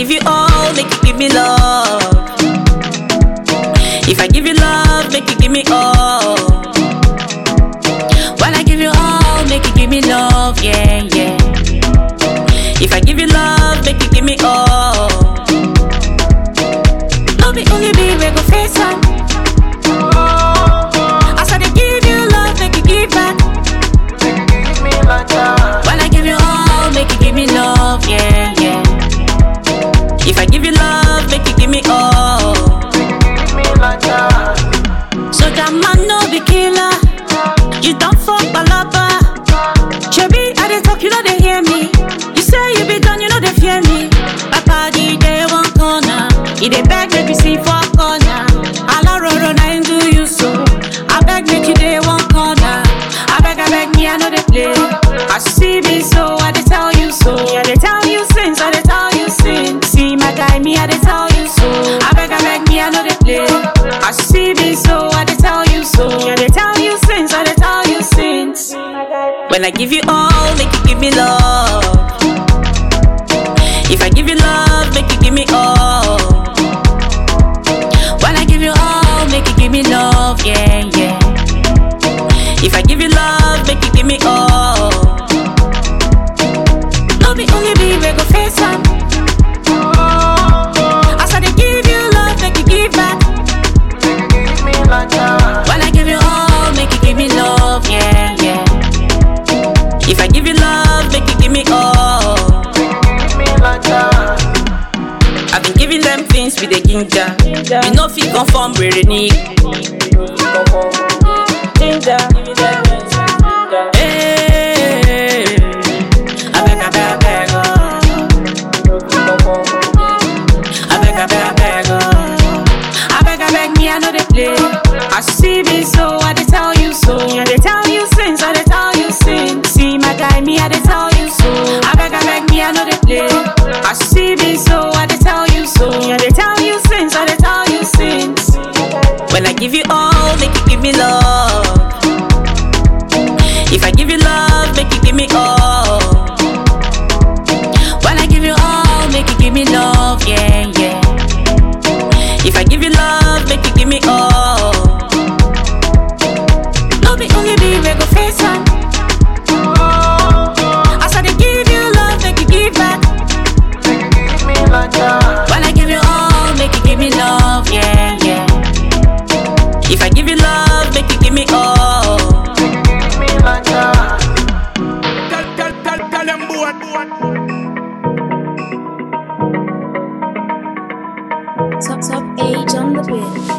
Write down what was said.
give you all, make you give me love. If I give you love, make you give me all. When I give you all, make you give me love, yeah, yeah. If I give you love, make you give me all. No be only me, we go face am. As I dey give you love, make you give back. When I give you all, make you give me love, yeah, yeah. If I give you love, make you give me all. So that man no be killer. You don't fuck balaba. Chebi, I dey talk, you know they hear me. You say you be done, you know they fear me. Papa, the day one corner. He dey beg, make you see for corner. Alaroro, na him do you so. I beg, make you day one corner. I beg, I beg, me, I know they play. I see me so, I dey tell you so. I dey tell you since, I dey tell you since. See my guy, me, I dey tell you so. I beg, I beg, me, I know they play. I see me so, I dey tell you so. I dey tell you since, I dey tell you since. When I give you all, make you give me love. If I give you love, make you give me all. When I give you all, make you give me love, yeah, yeah. If I give you love, make you give me all. No be only me, we go face am. As I dey give you love, make you give back. When I give you all, make you give me love, yeah, yeah. If I give you love, make you give me all. I've been giving them things with the ginger. You know, fit conform, really need. Ginger. Hey, I beg, I beg, I beg, oh. I beg, I beg, I beg, oh. I beg, I beg, me, I know they play. I see me so, I dey tell you so. I dey tell you since, I dey tell you since. See my guy, me, I dey tell you so. I beg, I beg, me, I know they play. I see me so, I dey tell you so. I dey tell you since, I dey tell you since. When I give you all, make you give me love. If I give you love, make you give me all. When I give you all, make you give me love, yeah, yeah. If I give you love, make you give me all. No be only me, we go face am. As I dey give you love, make you give back. When I give you all, make you give me love, yeah, yeah. If I give you love, make you give me all. Tell, tell, tell, tell them boy. Top Top Age on the beat.